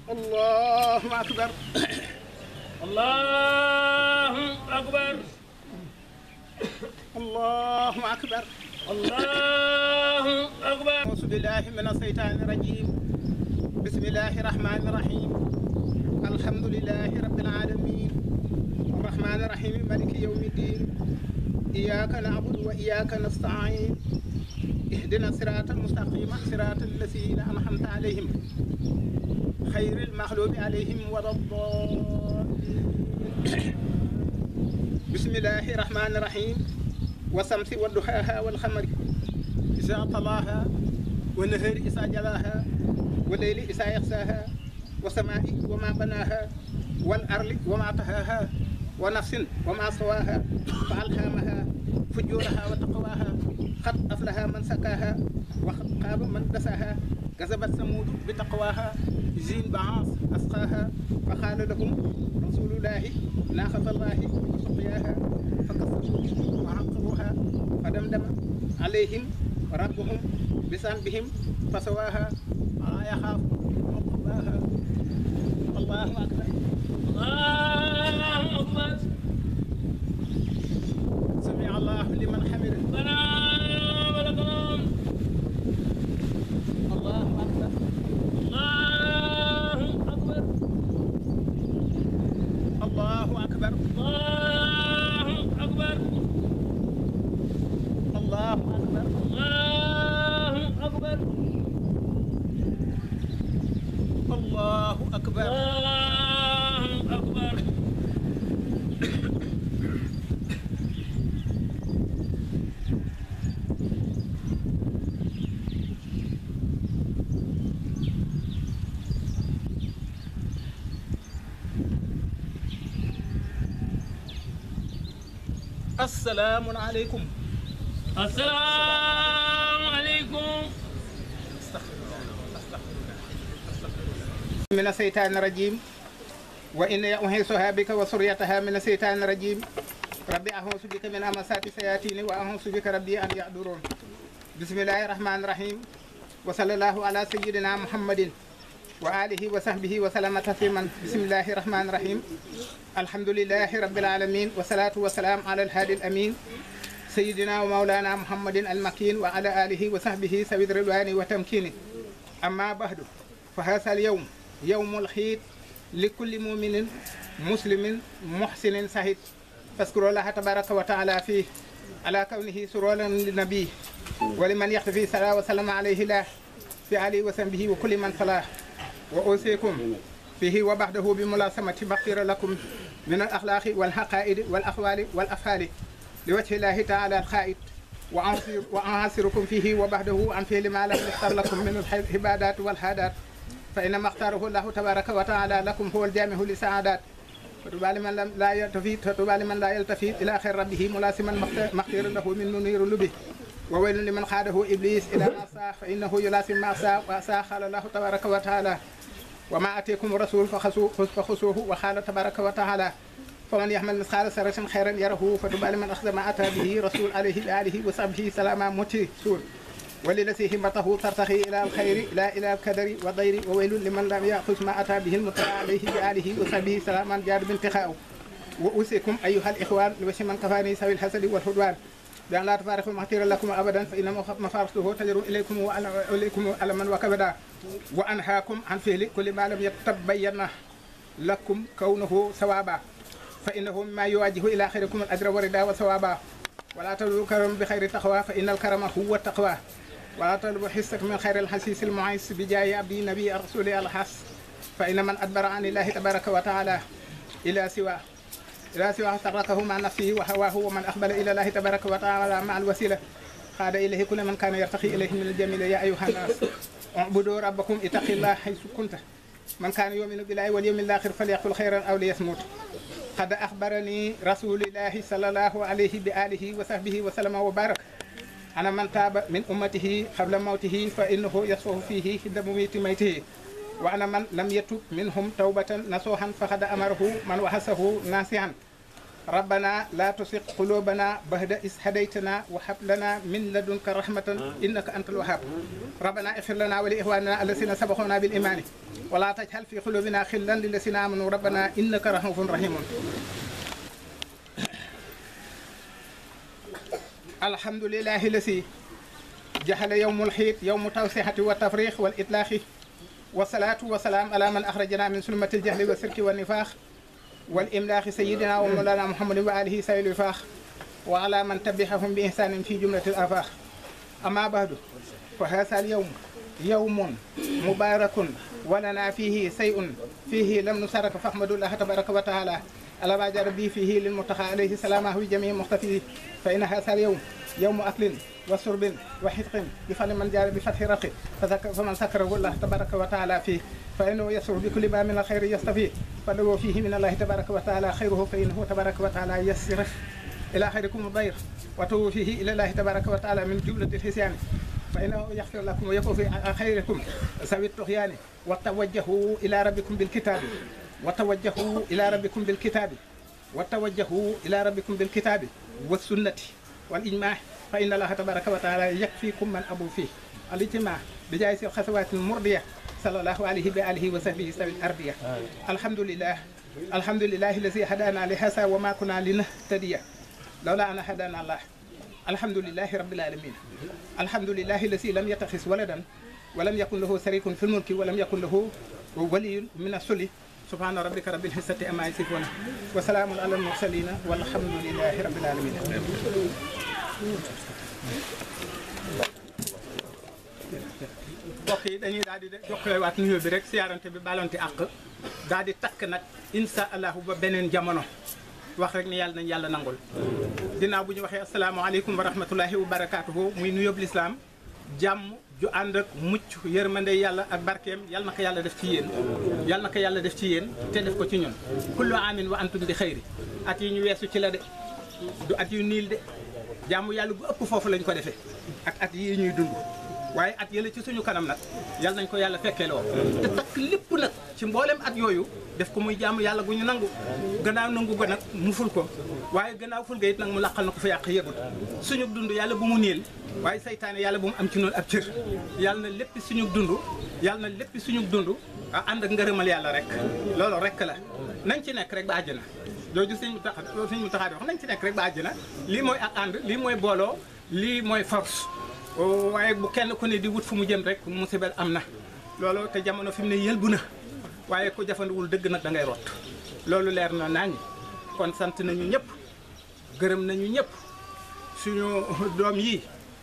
الله أكبر الله أكبر الله أكبر الله أكبر أعوذ بالله من الشيطان الرجيم بسم الله الرحمن الرحيم الحمد لله رب العالمين الرحمن الرحيم مالك يوم الدين إياك نعبد وإياك نستعين اهدنا الصراط المستقيم صراط الذين أنعمت عليهم خير المغلوب عليهم ولا الضالين بسم الله الرحمن الرحيم والشمس والضحاها والقمر إذا طلاها والنهر إذا جلاها والليل إذا يغشاها والسماء وما بناها والأرض وما طهاها ونفس وما سواها فألهمها فجورها وتقواها قد أفلح من سكاها وقد خاب من دساها كذبت ثمود بتقواها زين بعاص أسقاها فقال لهم رسول الله ناقة الله وسقياها فكفروا وعقروها فدمدم عليهم ربهم بذنبهم فسواها ولا يخاف عقباها الله أكبر الله أكبر سمع الله لمن حمده ربنا ولك الحمد الله أكبر الله أكبر الله أكبر الله أكبر الله أكبر الله أكبر الله أكبر الله أكبر السلام عليكم السلام عليكم من الشيطان الرجيم وإن أحيصها بك وسريتها من الشيطان الرجيم ربي أعوذ بك من أمسات الشياطين وأعوذ بك ربي أن يحضرون بسم الله الرحمن الرحيم وصلى الله على سيدنا محمد وآله وصحبه وسلم تسليما بسم الله الرحمن الرحيم الحمد لله رب العالمين والصلاة والسلام على الهادي الأمين سيدنا ومولانا محمد المكين وعلى آله وصحبه سوي الرضوان وتمكين أما بعد فهذا اليوم يوم الخير لكل مؤمن مسلم محسن سعيد فاذكروا الله تبارك وتعالى فيه على كونه سرولا للنبي ولمن يختفي صلى وسلم عليه الله في آله وسلم وكل من صلاه وأوصيكم فيه وبعده بملاسمة مغفرة لكم من الأخلاق والحقائد والأقوال والأفعال لوجه الله تعالى الخائد وأنصر وأعاصركم فيه وبعده عن فعل ما لم يختار لكم من العبادات والحادات فإنما اختاره الله تبارك وتعالى لكم هو الجامع للسعادات فتوبى لمن لم لا يلتفت فتوبى لمن لا يلتفت إلى خير ربه ملاسما مختار له من منير لبه وويل لمن خاده إبليس إلى ما ساء فإنه يلاسم ما ساء وأساء قال الله تبارك وتعالى وما أتيكم الرسول فخذوه فخذوه وقال تبارك وتعالى فمن يحمل مثقال ذرة خيرا يره فتوبى لمن أخذ ما أتى به رسول عليه بآله وصحبه سلاما متسول وللذي همته ترتقي إلى الخير لا إلى الكدر والضير وويل لمن لم يأخذ ما أتى به المتبع عليه بآله وصحبه سلاما جاد بانتقاء وأوصيكم أيها الإخوان لوش من كفاني سوي الحسد والحدوان بأن لا تفارقوا مغفرا لكم أبدا فإن مفارقته تجر إليكم وإليكم ألما وكبدا وأنهاكم عن فعل كل ما لم يتبين لكم كونه ثوابا فإنه مما يواجه إلى خيركم الأجر والرضا والثوابا ولا تلوا الكرم بخير تقوى فإن الكرم هو التقوى ولا تلوا حسك من خير الحسيس المعيس بجاي عبدي نبي الرسول الحس فإن من أدبر عن الله تبارك وتعالى إلى سواه إلى سواه تركه مع نفسه وهواه ومن أقبل إلى الله تبارك وتعالى مع الوسيلة خاد إليه كل من كان يرتقي إليه من الجميل يا أيها الناس اعبدوا ربكم اتقوا الله حيث كنت من كان يؤمن بالله واليوم الآخر فليقل خيرا أو ليصمت قد أخبرني رسول الله صلى الله عليه بآله وصحبه وسلم وبارك أنا من تاب من أمته قبل موته فإنه يصفه فيه عند مميت ميته وأنا من لم يتب منهم توبة نصوحا فقد أمره من وحسه ناسعا ربنا لا تسق قلوبنا بعد إذ هديتنا وهب لنا من لدنك رحمة إنك أنت الوهاب ربنا اغفر لنا ولإخواننا الذين سبقونا بالإيمان ولا تجعل في قلوبنا خلا للذين آمنوا ربنا إنك رؤوف رحيم الحمد لله الذي جعل يوم الحيد يوم التوسعة والتفريخ والإطلاق والصلاة والسلام على من أخرجنا من سلمة الجهل والسرك والنفاق والإملاق سيدنا ومولانا محمد وآله سيد الوفاق وعلى من تبعهم بإحسان في جملة الآفاق أما بعد فهذا اليوم يوم مبارك ولنا فيه شيء فيه لم نشارك فاحمد الله تبارك وتعالى على ما جرى به فيه للمتقى عليه سلامه جميع مختفيه فإن هذا اليوم يوم أكل وشرب وحدق بفضل من جار بفتح رقي فذكر فمن سكره الله تبارك وتعالى فيه فإنه يسر بكل ما من الخير يستفيه فلو فيه من الله تبارك وتعالى خيره فإنه تبارك وتعالى يسرف إلى خيركم الضير وتوب فيه إلى الله تبارك وتعالى من جملة الحسيان فإنه يغفر لكم ويكون في خيركم سوي الطغيان وتوجهوا إلى ربكم بالكتاب وتوجهوا إلى ربكم بالكتاب وتوجهوا إلى ربكم بالكتاب والسنة والإجماع فإن الله تبارك وتعالى يكفيكم من أبو فيه الاجتماع بجائز الخطوات المرضية صلى الله عليه بآله وصحبه سوي الأرضية الحمد لله الحمد لله الذي هدانا لهذا وما كنا لنهتدي لولا أن هدانا الله الحمد لله رب العالمين الحمد لله الذي لم يتخذ ولدا ولم يكن له شريك في الملك ولم يكن له ولي من السل سبحان ربك رب العزة أما يصفون وسلام على المرسلين والحمد لله رب العالمين mbokk yi dañuy daal di joxewaat nuyoo bi rek siyaarante bi balonte àq daal di takk nag insha allahu ba beneen jamono wax rek ni yàlla nañ yàlla nangul dinaaw bu ñu waxee asalaamaaleykum wa rahmatullahi wa barakaatuhu muy nuyoob lislaam jàmm ju ànd ak mucc yërmande yàlla ak barkeem yal na ko yàlla def ci yéen yal na ko yàlla def ci yéen te def ko ci ñun kullu amin wa antum bi xëyri at yi ñu weesu ci la de du at yu niil de jàmm yàlla bu ëpp foofu lañ ko defee ak at yii ñuy dund waaye at yële ci suñu kanam nag yal nañ ko yàlla fekkeeloo te takk lépp nag ci mboolem at yooyu def ko muy jàmm yàlla gu ñu nangu gannaaw nangu ko nag mu ful ko waaye gannaaw ful ga it nag mu laqal na ko fa yàq yëgut suñu dund yàlla bu mu niil waaye saytaane yàlla bu mu am ci noonu ab cër yàlla na lépp suñu dund yàlla na lépp suñu dund a ànd ak ngërëmal yàlla rek loolu rek la nañ ci nekk rek ba àjjana jooju sëñ mu tax sëñ mu taxaa di wax nañ ci nekk rek ba àjjana lii mooy ak ànd lii mooy booloo lii mooy force waaye bu kenn ku ne di wut fu mu jëm rek musibel am na loolu te jamono fi mu ne yëlbu na waaye ku jafandiwul dëgg nag da ngay rot loolu leer na nañ kon sant nañu ñëpp gërëm nañu ñëpp suñu doom yi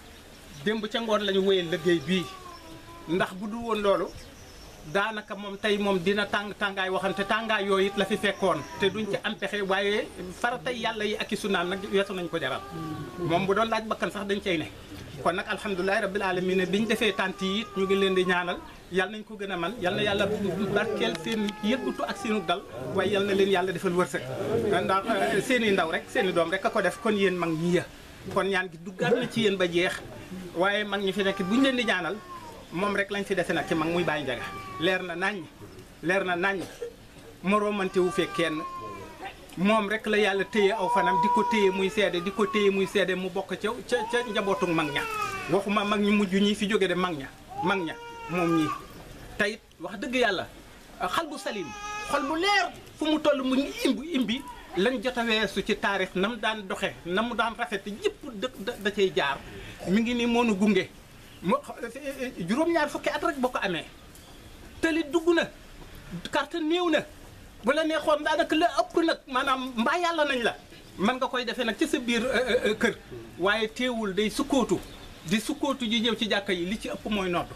démb ca ngoon la ñu wéyal liggéey bii ndax bu du woon loolu daanaka moom tey moom dina tàng tàngaay waxante tàngaay yooyu it la fi fekkoon te duñ ci am pexe waaye faratay yàlla yi ak i sunnaam nag weesu nañ ko jaral moom bu doon laaj bakkan sax dañ cey ne kon nag alhamdulilahi rabbil alamin bi ñu defee tant yi it ñu ngi leen di ñaanal yal nañ ko gën a man yal na yàlla barkeel seen yëggutu ak seenu dal waaye yal na leen yàlla defal wërsëg ndax seen i ndaw rek seen i doom rek a ko def kon yéen mag ñi ya kon ñaan gi duggaat na ci yéen ba jeex waaye mag ñi fi nekk bu ñu leen di ñaanal moom rek lañ fi dese nag ci mag muy bàyyi njaga leer na naññ leer na naññ moroomante wu fekk kenn moom rek la yàlla téye aw fanam di ko téye muy seede di ko téye muy seede mu bokk ca ca ca njabootu mag ña waxuma mag ñu mujj ñi fi jóge de mag ña mag ña moom ñii teyit wax dëgg yàlla xal bu salim xol bu leer fu mu toll mu ngi imbi imbi lañ jot a weesu ci taarix na mu daan doxe na mu daan rafet yëpp da da cay jaar mi ngi ni moonu gunge mo juróom-ñaar fukki at rek boo ko amee tëli dugg na carte néew na bu la neexoon daanaka la ëpp nag maanaam mbaa yàlla nañ la man nga koy defee nag ci sa biir kër waaye teewul day sukkootu di sukkootu ji ñëw ci jàkka yi li ci ëpp mooy nodd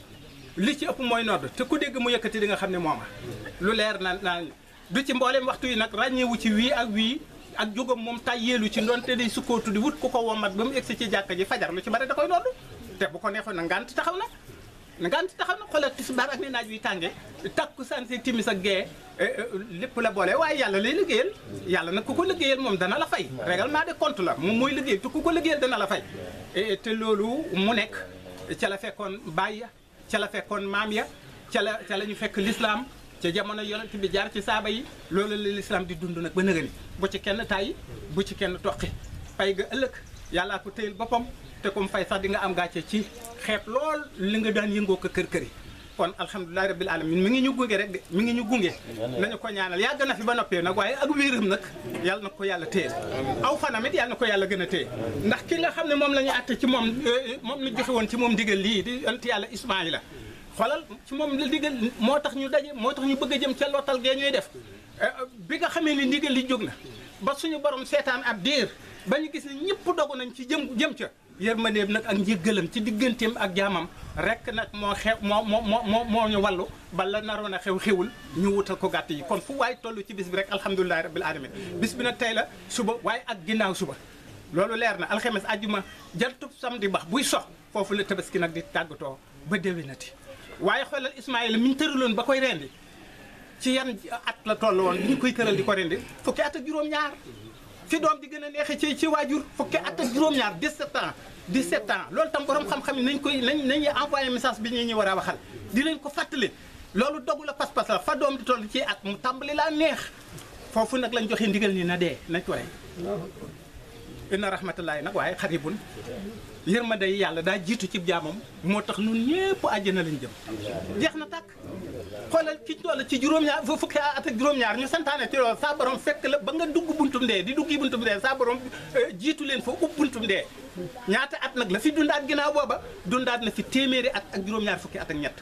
li ci ëpp mooy nodd te ku dégg mu yëkkati di nga xam ne mooma lu leer na naa du ci mboolem waxtu yi nag ràññeewu ci wii ak wii ak jógam moom tàyyeelu ci ndoonte day sukkootu di wut ku ko womat ba mu egsi ci jàkka ji fajar lu ci bari da koy nodd te bu ko neexoon na ngant taxaw na ngant taxaw na xoolal tisbaar ak ne naaj wi tànge takku san si timis ak gee lépp la boole waaye yàlla lay liggéeyal yàlla nag ku ko liggéeyal moom dana la fay règlement de compte la moom mooy liggéey te ku ko liggéeyal dana la fay te loolu mu nekk ca la fekkoon baay ya ca la fekkoon maam ya ca la ca la ñu fekk lislaam ca jamono yonent bi jaar ci saaba yi loolu la lislaam di dund nag ba nëga ni bu ci kenn tàyyi bu ci kenn toqi pay ga ëllëg yàllaa ko téyel boppam te comme fay sax di nga am gàcce ci xeeb lool li nga daan yëngoo ko kër kër yi kon alhamdulilahi rabbil alamin mi ngi ñu gunge rek de mi ngi ñu gunge nañu ko ñaanal yàgg na fi ba noppee nag waaye ak wéeram nag yàlla na ko yàlla téyel aw fanam it yàlla na ko yàlla gën a téye ndax ki nga xam ne moom la ñu àtte ci moom moom la joxe woon ci moom digal lii di ant yàlla ismaila xoolal ci moom la digal moo tax ñu daje moo tax ñu bëgg a jëm ca lottal gee ñuy def bi nga xamee ni ndigal li jóg na ba suñu borom seetaan ab diir ba ñu gis ne ñëpp dogu nañ ci jëm jëm ca yërmandeem nag ak njëggalam ci digganteem ak jaamam rek nag moo xew moo moo moo moo ñu wallu bala naroon a xew xewul ñu wutal ko gàtt yi kon fu waay toll ci bis bi rek alhamdulilahi rabbil alamin bis bi nag tey la suba waaye ak ginnaaw suba loolu leer na alxames ajjuma jantub samedi bax buy sox foofu la tabaski nag di tàggatoo ba déwénati waaye xoolal Ismaïla mi ñu tëraloon ba koy rendi ci yan at la toll woon bi ñu koy tëral di ko rendi fukki at ak juróom-ñaar fi doom di gën a neexee ci ci waajur fukki at ak juróom-ñaar 17 ans 17 ans loolu tam borom xam-xam yi nañ koy nañ nañuy envoyé message bi ñu ñu war a waxal di leen ko fàttali loolu dogu la pas-pas la fa doom di toll ci at mu tàmbali laa neex foofu nag lañ joxe ndigal ni na dee nañ ko rey inna rahmatullahi nag waaye xaribun yërmande yi yàlla daa jiitu ci jaamam moo tax ñun ñëpp àjjana lañ jëm jeex na tàkk xoolal ki toll ci juróom-ñaar fu fukki at ak juróom-ñaar ñu santaane ci loolu saa borom fekk la ba nga dugg buntum dee di duggi buntum dee saa borom jiitu leen fa ub buntum dee ñaata at nag la fi dundaat ginnaaw booba dundaat na fi téeméeri at ak juróom-ñaar fukki at ak ñett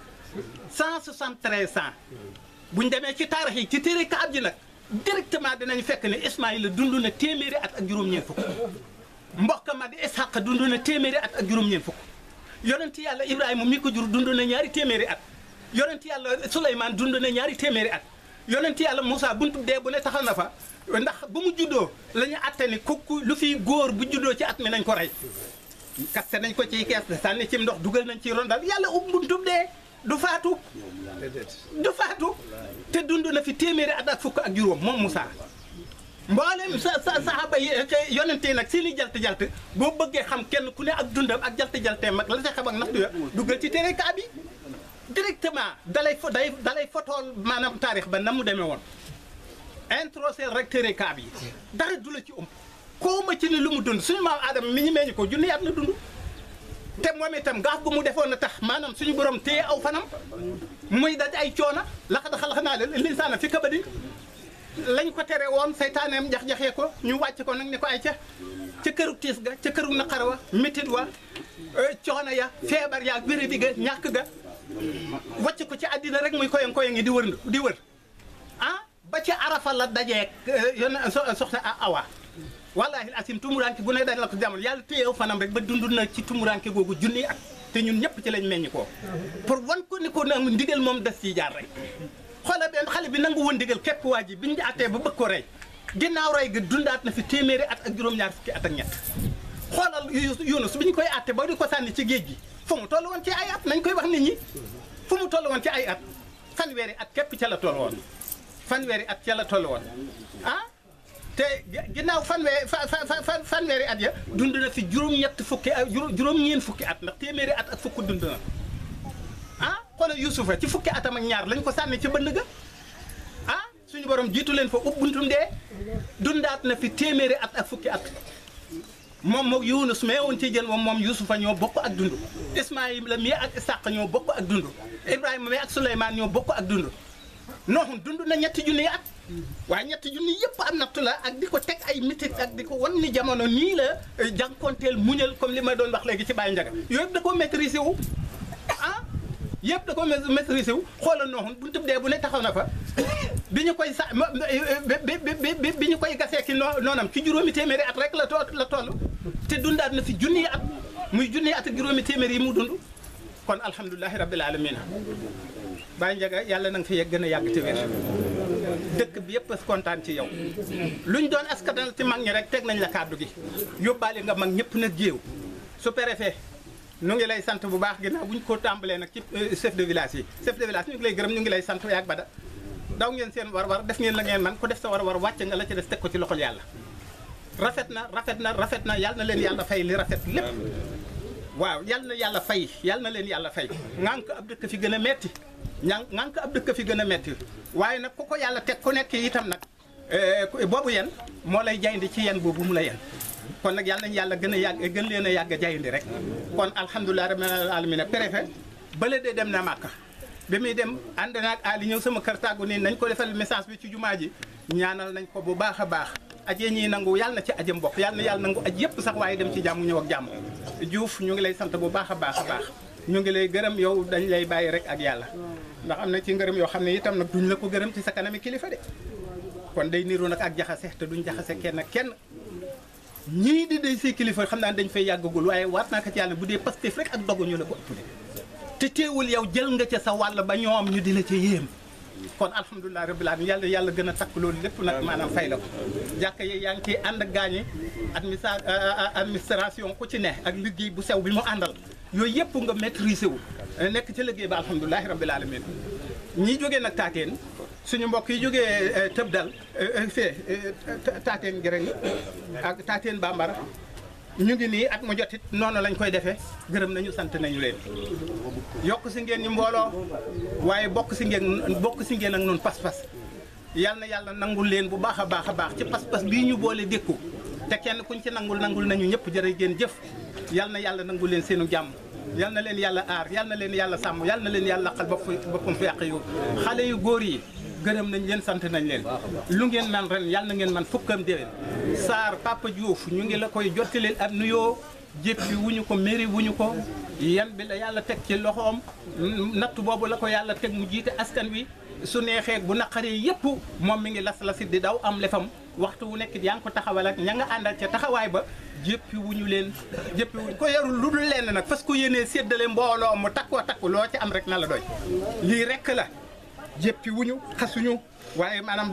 173 ans buñ demee ci taarix yi ci téere kaab ji nag directement dinañ fekk ne Ismaïla dund na téeméeri at ak juróom-ñeent fukk mbokk ma di Isxaq dund na téeméeri at ak juróom-ñeent fukk yonent yàlla Ibrahima mi ko jur dund na ñaari téeméeri at yonent yàlla Souleymane dund na ñaari téeméeri at yonent yàlla Moussa buntu dee bu ne taxal na fa ndax ba mu juddoo la ñu atte ni kooku lu fiy góor bu juddoo ci at mi nañ ko rey kaste nañ ko ci kees sànni ci ndox dugal nañ ci rondal yàlla ub buntu dee du faatu du faatu te dund na fi téeméeri at ak fukk ak juróom moom Moussa mboolem sa sa saxaaba yi yonente yi nag seeni jalt jalt boo bëggee xam kenn ku ne ak dundam ak jalt jaltee mag la sa xam ak naxtu ya duggal ci téere kaa bi directement dalay fo day dalay fotool maanaam taarix ba na mu demee woon introsel rek téere kaa bi dara du la ci ëmb koo ma ci ni lu mu dund suñu maam Adama mi ñu meññ ko junni at la dund te moom itam gaaf gu mu defoon na tax maanaam suñu borom téye aw fanam muy daj ay coona laxad xalaqnaa l-insaana fi kabadin lañ ko tere woon saytaaneem jax-jaxee ko ñu wàcc ko nag ni ko ay ca ca këru tiis ga ca këru naqar wa métit wa coono ya feebar ya wéradi ga ñàkk ga wàcc ko ci àddina rek muy koyang koyang yi di wër di wër ah ba ci arafa la dajeek yon soxna awa wallahi asim tumuranke bu ne dañ la ko jamono yàlla téyew fanam rek ba dund na ci tumuranke googu junni at te ñun ñëpp ci lañ meññ ko pour wan ko ni ko nag ndigal moom des ci jaar rek xoolal benn xale bi nangu woon ndigal képp waa ji biñu attee ba bëgg ko rey ginnaaw rey ga dundaat na fi téeméeri at ak juróom-ñaar fukki at ak ñett xoolal Yunus bi ñu koy atte ba di ko sànni ci géej gi fu mu toll woon ci ay at nañ koy wax nit ñi fu mu toll woon ci ay at fanweeri at képp ca la toll woon fanweeri at ca la toll woon ah te ginnaaw fanweeri fa fanweeri at ya dund na fi juróom-ñett fukki ak juróom-ñeent fukki at ndax téeméeri at ak fukk dund na ah xoolal Yuusufa ci fukki atam ak ñaar lañ ko sànni ci bënd ga ah suñu borom jiitu leen fa ub buntum dee dundaat na fi téeméeri at ak fukki at moom moom Yunus mee woon ci jël moom moom Yuusufa ñoo bokk ak dund Ismaayila mii ak Isaq ñoo bokk ak dund Ibrahima mii ak Suleymaan ñoo bokk ak dund Nooxun dund na ñetti junni at waaye ñetti junni yëpp am nattu la ak di ko teg ay mitit ak di ko wan ni jamono nii la jànkonteel muñal comme li ma doon wax léegi ci Baye Ndiaga yooyu yëpp da koo maîtriser wu ah yëpp da ko maîtriser wu xoolal nooxun bu tëb dee bu ne taxaw na fa bi ñu koy sa bi bi ñu koy gasee ki noo noonam ci juróomi téeméeri at rek la too la toll te dundaat na fi junni at muy junni at ak juróomi téeméeri yi mu dund kon alhamdulilahi rabbil alamina Baye Ndiaga yàlla na nga fi yegg gën a yàgg te wér dëkk bi yëpp kontaan ci yow luñ doon askanal ci mag ñi rek teg nañ la kàddu gi yóbbaale nga mag ñëpp nag géew su préfet ñu ngi lay sant bu baax ginnaaw bu ñu ko tàmbalee nag ci chef de village yi chef de village ñu ngi lay gërëm ñu ngi lay sant yaag bada daw ngeen seen war-war def ngeen la ngeen man ko def sa war-war wàcce nga la ci des teg ko ci loxol yàlla rafet na rafet na rafet na yàlla na leen yàlla fay li rafet lépp waaw yàlla na yàlla fay yàlla na leen yàlla fay ngànk ab dëkk fi gën a metti ña ngan ko ab dëkk fi gën a metti waaye nag ku ko yàlla teg ku nekk itam nag boobu yen moo lay jayndi ci yen boobu mu la yen kon nag yàlla nañu yàlla gën a yàgg gën leen a yàgg a jayndi rek kon alhamdulilah rabbil alamin préfet bële de dem na Màkka bi muy dem ànd naag Ali ñëw sama kër tàggu nii nañ ko defal message bi ci jumaa ji ñaanal nañ ko bu baax a baax ajee ñii nangu yàlla na ci ajam bokk yàlla na yàlla nangu aj yëpp sax waaye dem ci jàmm ñëw ak jàmm Diouf ñu ngi lay sant bu baax a baax a baax ñu ngi lay gërëm yow dañ lay bàyyi rek ak yàlla ndax am na ci ngërëm yoo xam ne itam nag duñ la ko gërëm ci sa kanami kilifa de kon day niru nag ak jaxase te duñ jaxase kenn kenn ñii di day say kilifa xam naa dañ fay yàggagul waaye waat naa ko ci yàlla bu dee Pastef rek ak dogu ñu la ko ëpp de te teewul yow jël nga ca sa wàll ba ñoom ñu di la ca yéem kon alhamdulilah rabbil alamin yàlla yàlla gën a takk loolu lépp nag maanaam fay la ko jàkka yi yaa ngi ciy ànd ak gaañi administra administration ku ci ne ak liggéey bu sew bi mu àndal yooyu yëpp nga maîtriser wu nekk ci liggéey ba alhamdulilahi rabbil alamin ñi jógee nag taateen suñu mbokk yi jógee tëb dal fee taateen gërëng ak taateen bambara ñu ngi nii at mu jotit noonu lañ koy defee gërëm nañu sant nañu leen yokk si ngeen ñu mbooloo waaye bokk si ngeen bokk si ngeen ak noonu pas-pas yal na yàlla nangul leen bu baax a baax a baax ci pas-pas bii ñu boole dékku te kenn kuñ ci nangul nangul nañu ñëpp jërë ngeen jëf yal na yàlla nangul leen seenu jàmm yal na leen yàlla aar yal na leen yàlla sàmm yal na leen yàlla xal bopp boppam fi yàq yu xale yu góor yi gërëm nañ leen sant nañ leen lu ngeen man ren yal na ngeen man fukkam déwén Sarr Papa Diouf ñu ngi la koy jottaleel ab nuyoo jéppi wuñu ko mairie wuñu ko yan bi la yàlla teg ci loxoom natt boobu la ko yàlla teg mu jiite askan wi su neexee bu naqaree yëpp moom mi ngi las lasit di daw am lefam waxtu wu nekk yaa ngi ko taxawal ak ña nga àndal ca taxawaay ba jéppi wuñu leen jéppi wuñu ko yarul lu dul lenn nag parce que yéenee séddale mbooloo mu takkoo takku loo ci am rek na la doy lii rek la jéppi wuñu xasuñu waaye maanaam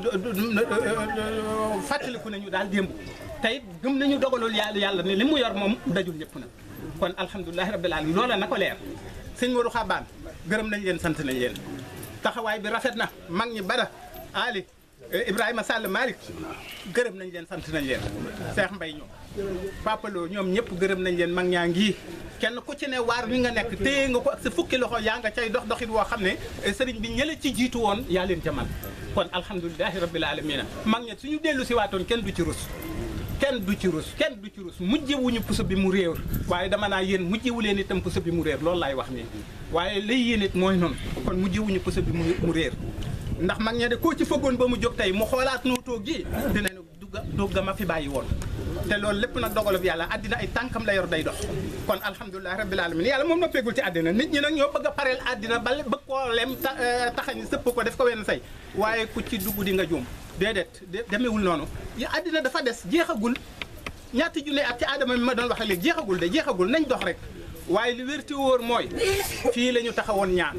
fàttaliku nañu daal démb tey gëm nañu dogalul yàlla yàlla ne li mu yor moom dajul ñëpp nag kon alhamdulilahi rabbil alamin loola na ko leer sëñ Modou Xabaan gërëm nañ leen sant nañ leen taxawaay bi rafet na mag ñi bada Ali Ibrahima Sall Malick gërëm nañ leen sant nañ leen Cheikh Mbaye ñoom Papa Lo ñoom ñëpp gërëm nañ leen mag ñaa ngi kenn ku ci ne waar wi nga nekk téye nga ko ak sa fukki loxo yaa nga cay dox doxit woo xam ne sëriñ bi ñële ci jiitu woon yaa leen ca man kon alhamdulilahi rabbil alamina mag ña suñu dellu si waatoon kenn du ci rus kenn du ci rus kenn du ci rus mujjewuñu puso bi mu réer waaye dama naa yéen mujjewu leen itam puso bi mu réer loolu laay wax nii waaye lay yéen it mooy noonu kon mujjewuñu puso bi mu réer ndax mag ña de koo ci fëggoon ba mu jóg tey mu xoolaat noo toog gi dinañu dugga dugga ma fi bàyyi woon te loolu lépp nag dogalub yàlla àddina ay tànkam la yor day dox kon alhamdulilah rabbil alamin yàlla moom noppeegul ci àddina nit ñi nag ñoo bëgg a pareel àddina ba bëgg koo lem taxañ sëpp ko def ko wenn say waaye ku ci dugg di nga juum déedéet demewul noonu ya àddina dafa des jeexagul ñaati junne at ci aadama mi ma doon wax léegi jeexagul de jeexagul nañ dox rek waaye li wérti wóor mooy fii la ñu taxawoon ñaan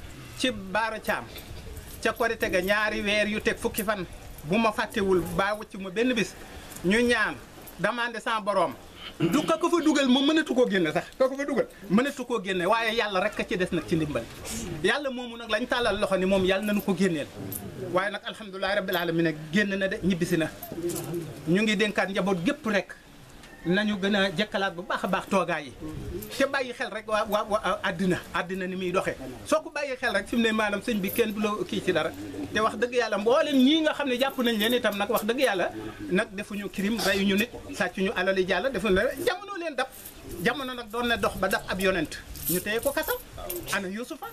ci baara caam ca korite ga ñaari weer yu teg fukki fan bu ma fàttewul baa wëcc ma benn bis ñu ñaan demandé sans borom du ka ko fa dugal moom mënatu koo génne sax ka ko fa dugal mënatu koo génne waaye yàlla rek a ci des nag ci ndimbal yàlla moomu nag lañ tàllal loxo ni moom yàlla nañu ko génneel waaye nag alhamdulilahi rabbil alamin nag génn na de ñibbisi na ñu ngi dénkaat njaboot gépp rek nañu gën a jëkkalaat bu baax a baax toogaay yi te bàyyi xel rek waa waa waa àddina àddina ni muy doxee soo ko bàyyi xel rek fi mu ne maanaam sëñ bi kenn du la kii ci dara te wax dëgg yàlla mboolem ñii nga xam ne jàpp nañ leen itam nag wax dëgg yàlla nag defuñu crime reyuñu nit sàccuñu alali jàlla defuñu la jamono leen dab jamono nag doon na dox ba dab ab yonent ñu téye ko kasam ana Yusufa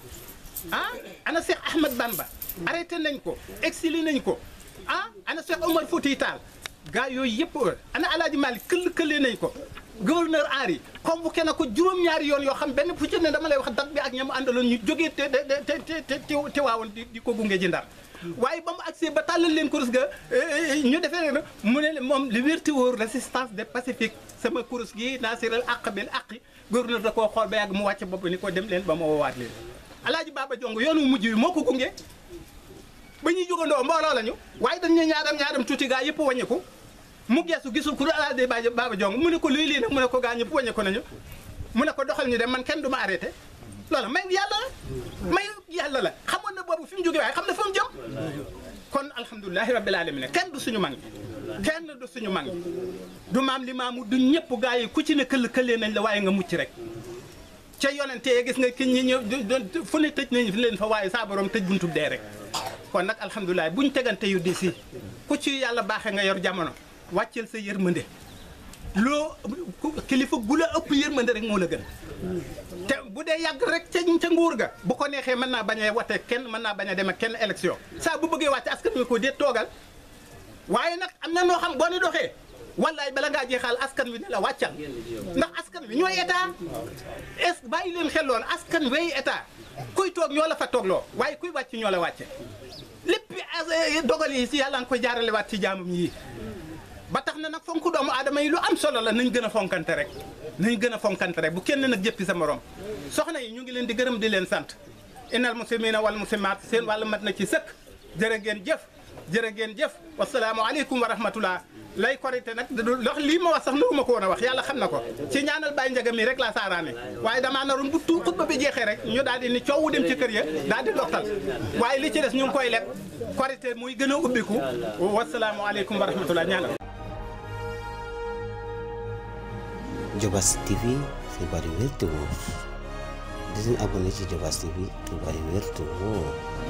ah ana Cheikh Ahmad Bamba arrêté nañ ko exilé nañ ko ah ana Cheikh Omar Fouti Tall gaa yooyu yëpp ana alaaji Malick këll këllee nañ ko gouverneur Henri convoqué na ko juróom-ñaari yoon yoo xam benn fu ci ne dama lay wax date bi ak ñamu àndaloon ñu jógee te te te te te waawoon di ko gunge ji ndar waaye ba mu agsee ba tàllal leen kurus ga ñu defee ne mu ne moom li wérti wóor résistance des pacifique sama kurus gi naasiral àq bil àqi gouverneur da koo xool ba yàgg mu wàcc bopp ni ko dem leen ba ma woowaat leen alaaji Baba Jong yoonu mujj wi moo ko gunge ba ñuy jógandoo mbooloo lañu waaye dañ ñu ñaadam ñaadam tuuti gaa yëpp wàññiku mu geesu gisul ku alaaji de Baba Jong mu ne ko luy lii nag mu ne ko gaa ñëpp wàññiku nañu mu ne ko doxal ñu dem man kenn du ma arrêté loolu may yàlla la may yàlla la xamoon na boobu fi mu jógee waaye xam na fa mu jëm kon alhamdulilahi rabbil alamin kenn du suñu mag kenn du suñu mag du maam li maamu du ñëpp gaa yi ku ci ne këll këllee nañ la waaye nga mucc rek ca yonente yi gis nga ki ñi ñëw doon fu ne tëj nañu leen fa waaye saa borom tëj buntu dee rek kon nag alhamdulilah buñ tegante yu di si ku ci yàlla baaxee nga yor jamono wàcceel sa yërmande loo kilifa gu la ëpp yërmande rek moo la gën te bu dee yàgg rek ca ca nguur ga bu ko neexee mën naa bañ a wate kenn mën naa bañ a dem ak kenn élection saa bu bëggee wàcc askan wi ko déet toogal waaye nag am na noo xam boo ni doxee wallaay bala ngaa jeexal askan wi ne la wàccal ndax askan wi ñooy état est bàyyi leen xel loolu askan wey état kuy toog ñoo la fa toogloo waaye kuy wàcc ñoo la wàcce lépp dogal yi si yàlla nga koy jaarale waat ci jaamam yi ba tax na nag fonk doomu aadama yi lu am solo la nañ gën a fonkante rek nañ gën a fonkante rek bu kenn nag jëppi sa morom soxna yi ñu ngi leen di gërëm di leen sant innal muslimina wal muslimat seen wàllu mat na ci sëkk jërë ngeen jëf jërë ngeen jëf wasalaamu aleykum wa rahmatullah lay korité nag lox lii ma wax sax naruma ko woon a wax yàlla xam na ko ci ñaanal Baye Ndiaga mi rek laa saaraane waaye damaa naroon bu tu xutba bi jeexee rek ñu daal di ni coowu dem ci kër ya daal di lottal waaye li ci des ñu ngi koy leb korité muy gën a ubbiku wasalaamu aleykum wa rahmatullah ñaanal Diobass TV xibaar yu wér te wóor di leen abonné ci Diobass TV xibaar yu wér te wóor